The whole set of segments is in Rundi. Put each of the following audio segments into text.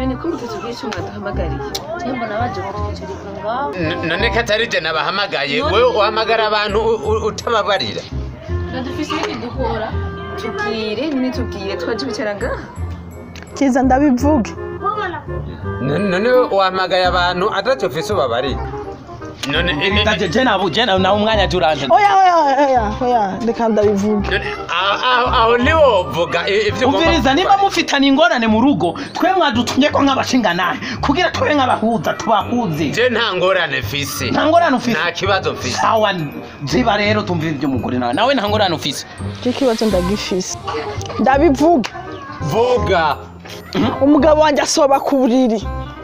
none ko mutatu bw'icyo mwaduhamagariye Tembo nabaje kutwicarika ngaho. N- none ko atari je nabahamagaye wewe uhamagara abantu u- u- utababarira Nadufise ibindi dukora. tubwire nyine tubwire twaje bicara ngaha kiza ndabivuge N- none uhamagaye abantu ataco ufise ubabarira none i- i- Taje je nabu je nawe umwanya turanje. oya oya oya oya reka ndabivuge none aho- aho aho niwovuga i- ivyo ugomba Umviriza niba gukora. mufitanye ingorane mu rugo twe mwadutumye ko nk'abashinganahe kugira tube nk'abahuza tubahuze je nta ngorane mfise nta ngorane ufise nta kibazo mfise sawa ziba rero tumvira iby'umugore nawe nawe nta ngorane ufise icyo kibazo ndagifise ndabivuge vuga umugabo wanjye asoba ku buriri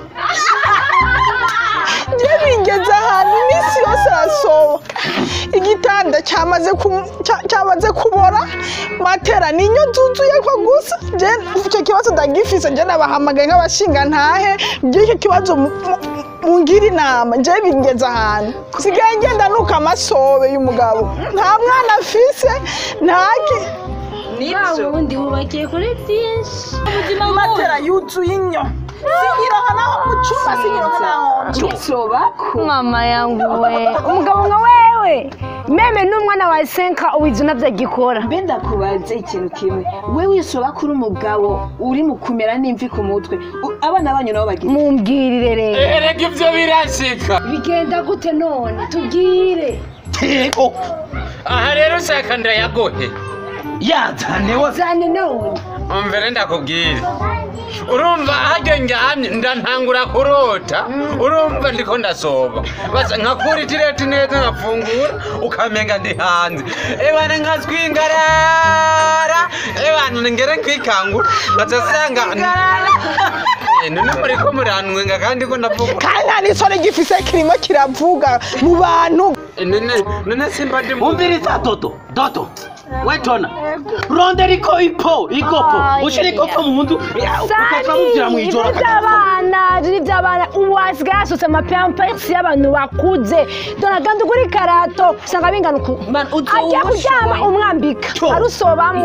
njye bingeze ahantu iminsi yose arasoba igitanda cyamaze ku- cya- cyamaze kubora matera ninyo nzuzuye ko gusa njye icyo kibazo ndagifise njye nabahamagaye nk'abashinga ntahe by'icyo kibazo mu- mu- mungira inama njye bingeze ahantu sigaye ngenda nuka amasobe y'umugabo nta mwana afise ntaki nibyo Wundi wubakiye kuri byinshi. Ubuzima matera yuzuye inyo sinyiroha naho mu cyumba sinyiroha naho sobako mama yangu we umugabo nka wewe meme n'umwana wa senka ubizi unavyagikora mbe ndakubaze ikintu kimwe we wisoba kuri umugabo uri mu kumera n'imvi ku mutwe U- abana banyu nabo bagira mumbwirire rero erega ivyo birashika bigenda gute none tubwire yego aha rero ushaka ndayagohe yazane wose zane none umvere ndakubwire urumva haryo njyamye ndantangura kurota urumva ndiko ndasoba basa nkakura itireti neza nkafungura ukamenga ndi hanze ebana nkazwingarara ebana ngere kwikangura nkazasanga Eh, none muriko muranwenga kandi ko ndavuga kandi nta n'isore gifise kirimo kiravuga mu bantu Eh, none none simba ndi mu umviriza dodo dodo wetona rondera iko ipo igopo Ay, ushira ay, igopo mu nzu ukapfa mubwira mu ijoro ibyo by'abana ibyo by'abana ubu hasigaye hasutse amapampegisi y'abantu bakuze dore kandi ugura ikarato usanga bingana uku Man, uzo agiye kuryama ubushoboye. umwambika Cyo. arusobamo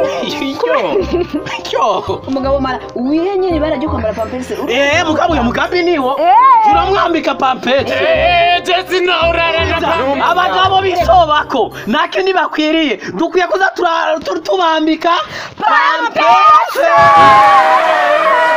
yo umugabo mara wihe nyine ibara ryo kwambara pamperisi eh mugabo uyo mugambi niwo Eh. turamwambika pampeti Eh, jesi naurara na abagabo bisobako nake ntibakwiriye dukwiye kuza tura- tu- tubambika pampesi